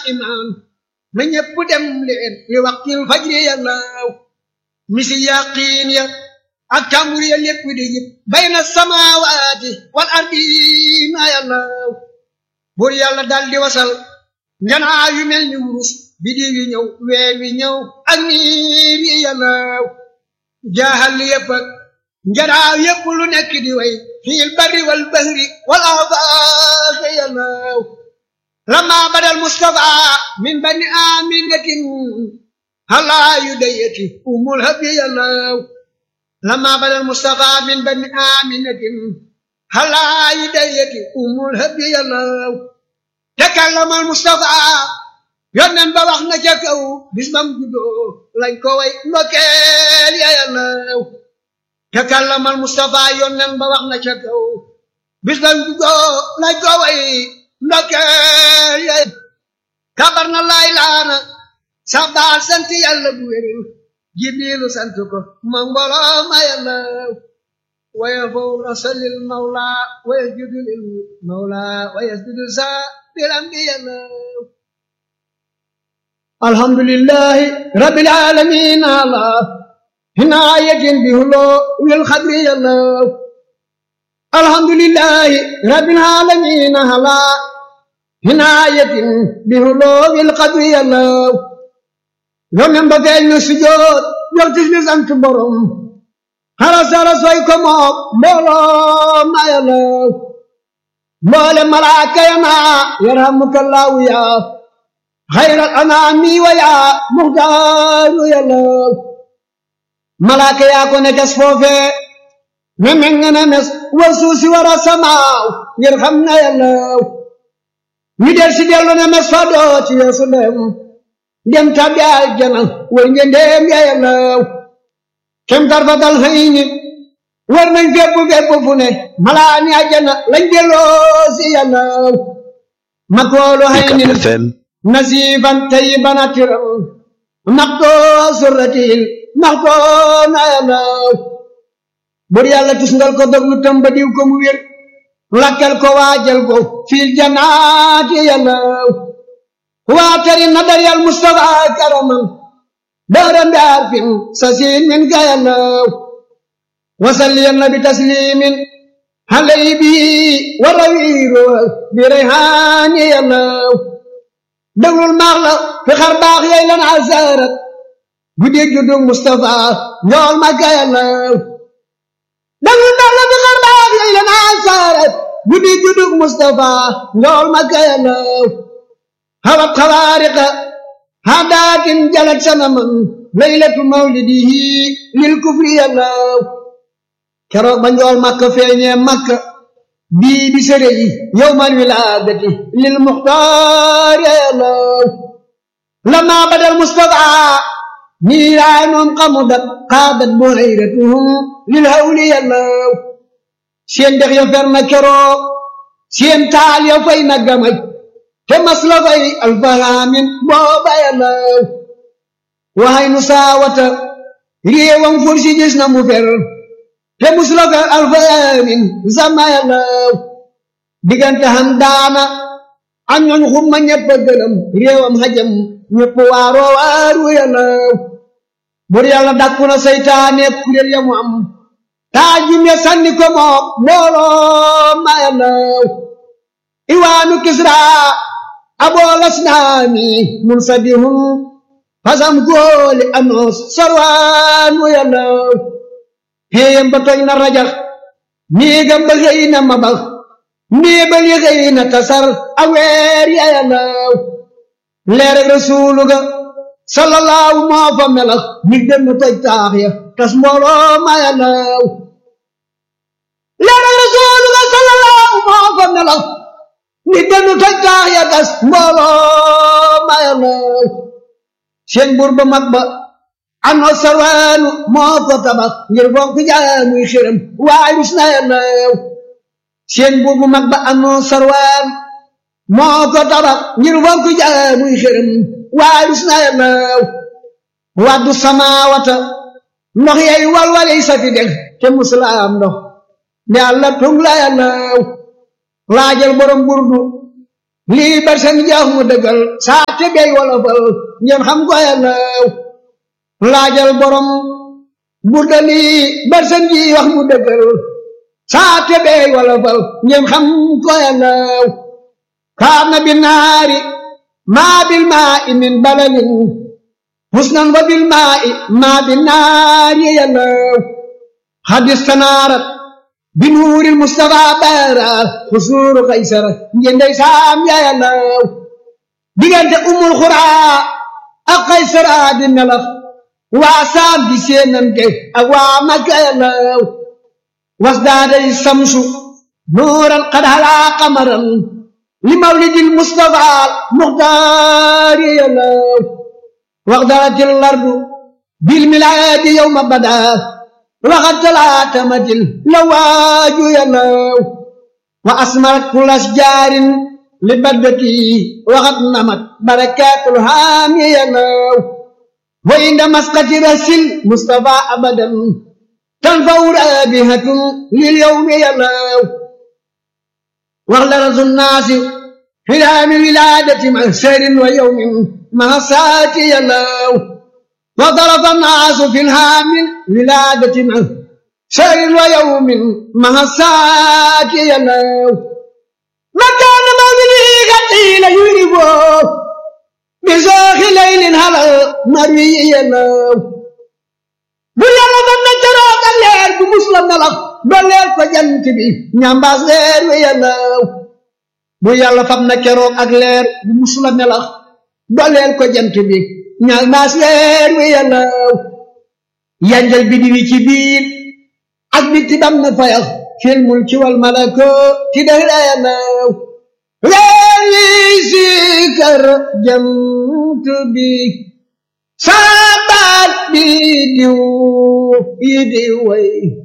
imaan na ñépp dem leen li waxtil fajri yàllaaw misi yaqiin ya ak tàmbur ya lépp di jib bayna samaawaati wal ardiina yàllaaw bur yàlla dal di wasal njanaa yu mel ni wurus bidi wi ñëw weer wi ñëw ak niir yi yàllaaw jaaxal yépp ak njanaaw yépp lu nekk di way fiil barri wal bahri wal aafaaq yàllaaw lama badal mustafa min bani aminatin halaa yu dayati umul habi yàllaaw lama badal mustafa min bani aminatin halaa yu dayati umul habi yàllaaw takallamal mustafa yonnen ba wax na ca kaw bis bam juddoo lañ ko way ndokkeel ya yàllaaw takallamal mustafa yonnen ba wax na ca kaw bis bam juddoo lañ ko way ndokkeel ya kabar na laay laana sabbaal sant yàlla bu wér jibrilu sant ko ma mbooloo ma yàllaaw waya fawra salil mawla waya judu lil mawla waya judu sa bilam bi yàllaaw alhamdulillahi rabbil alamin ala hinayatin bihulo wil khadri yàllaaw alhamdulillahi rabbil alamin ala hinayatin bihulo wil khadri yàllaaw yonen ba feeñ na sujjoot jox tis bi sant borom xara sara soy ko moom mbooloo ma yàllaaw mboole malaaka ya naa yarhamukallahu yaa xayral anaami wa yaa muxtaaru yàllaaw malaaka yaa ko ne tes foofee ne meŋ ne mes war suusi war a samaaw ngir xam na yàllaaw ñu del si dellu ne mes fa doo ci yeesu dem dem tabbi aljana way nge ndeem ya yàllaaw kem tarfa dal xëy ni war nañ fépp fépp fu ne malaani aljana lañ delloo si yàllaaw makoolu xëy ni nasifan tayiban atiram maxtoo surratil maxtoo na yàllaaw bur yàlla tusngal ko doglu tamba diw ko mu wér lakkal ko waajal ko fiil janaati yàllaaw waatari nadar yal mustafa karaman daaram bi arfin sasin min ka yàllaaw wasalli nabi taslimin halay bi wa rawiiro bi rayhaani yàllaaw déglul maax la fi xar baax yey lan asarat guddeeg juddug mustafa njool ma ka yàllaaw déglul maax la fi xar baax yey lan asarat guddeeg juddug mustafa njool ma ka yàllaaw هوت خوارق هداك جلت سنما ليلة مولده للكفر يلاو كرو بنجول مكة فيني مكة بي بسري يوم الولادة للمختار يلاو لما بدا المصطفى نيران قمدت قادت بحيرتهم للهول يلاو سين دخ يفرنا كرو سين تال يفينا قمج te mas la fay alfahaamin booba yàllaaw waxay nu saawata réewam fursi gis na mu fer te mus la fay alfahaamin sama yàllaaw diggante xam daana ak ñooñ xumma ñëpp a gëlëm réewam xajam ñëpp waaroo waaru yàllaaw bur yàlla dakku na seytaane kuréel ya mu am taajum ya sànni ko moom mbooloo ma yàllaaw iwaanu kisra aboo lasnaami munsabihun fasam góoli anoos sorwaan wu yàllaaw héeyam ba tooñ na rajax néegam ba xëy na mabax ndéebal yi xëy na tasar aweer ya yàllaaw leer ak rasuulu ga sallallahu moo fa melax mig dem na toj taax ya tas mbooloo ma yàllaaw leer ak rasuulu ga sallallahu moo fa melax ni denu toj taax ya gas mbooloo ma yàllaaw seen buur ba mag ba ano sarwaanu moo ko tabax ngir fonk jaamuy xiram waay bis na yàllaaw seen buur bu mag ba ano sarwaan moo ko tabax ngir fonk jaamuy xiram waay bis na yàllaaw waddu samaawata ndox yay walwaley safi deg te musulaam ndox ne àlla tung la yàllaaw laajal borom burdu lii bar seen jaax mu dëggal saa te bey wolofal ngeen xam ko yàllaw laajal borom burda lii bar seen ji wax mu dëggal saa te bey wolofal ngeen xam ko yàllaw kaana bi naari maa bil maa i min balalin husnan wa bil maa i maa bi naari yàllaw hadis tanaarat bi nuuril Mustafa baara xusuuru Kaysara ngeen dey saam yaa yàllaw diggante umul xuraa ak Kaysara di melax waa saam di seenante ak waa Makka yàllaw wasdaaday samsu nuuran qad halaa qamaran li mawlidil Mustafa muxtaari yàllaw waxdaratil lardu bil milaadi yawma badaa waxat talaatamatil la waaju yàllaw wa asmarat kul asjaarin li baddati waxat namat barakaatul haami yàllaw wa inda masqati rasil mustafa abadan tanfaw raabihatun lil yawmi yàllaw wax la rasul naasi fi haami wilaadati mahsarin wa yawmin mahasaati yàllaw وضرب الناس في الهام ولادة شهر ويوم مع الساعة يلو مكان مولده قتيل يربو بزاخ ليل هلا مروي يلو bu yàlla ba na keroog ak leer bu muslam na la ba leer ko jant bi ñambaas leer wi yàllaw bu yàlla fam na keroog ak leer bu muslam na la ba leer ko jant bi ñal maas leer wi yàllaw yanjal bi diwi ci biir ak bitti bam na fayax fil mulki wal malako ti dara yàllaw leer wi sikar jant bi sabat bi diw yi di way